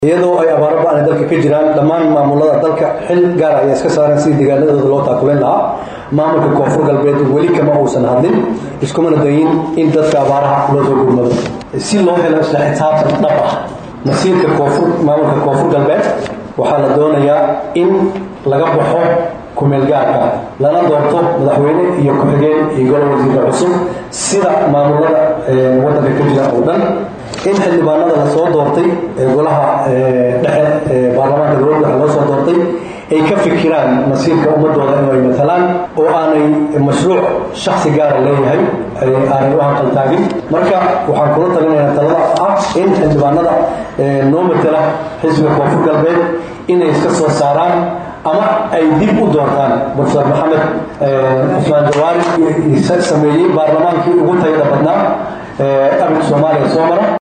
iyadoo ay abaaro ba-ani dalka ka jiraan dhammaan maamulada dalka xil gaar ayaa iska saareen sidii deegaanadooda loo taakuleen lahaa maamulka koonfur galbeed weli kama uusan hadlin iskumana dayin in dadka abaaraha loo soo gurmado si loo helo isla xisaabtan dhab ah masiirka koonfur maamulka koonfur galbeed waxaa la doonayaa in laga baxo kumeelgaarka lana doorto madaxweyne iyo ku-xigeen iyo golo wasiirka cusub sida maamulada wadanka ka jira oo dhan in xildhibaanada lasoo doortay ee golaha dhexe ee baarlamaanka dowladda waxa loo soo doortay ay ka fikiraan masiirka ummadooda in ay matalaan oo aanay mashruuc shaksi gaara leeyahay aanay u hanqaltaagin marka waxaan kula talinaynaa talada ah in xildhibaanada noo matala xisbiga koonfur galbeed inay iska soo saaraan ama ay dib u doortaan profesor maxamed cusmaan jawaari sameeyey baarlamaankii ugu tayada badnaa abinka soomaaliya soo mara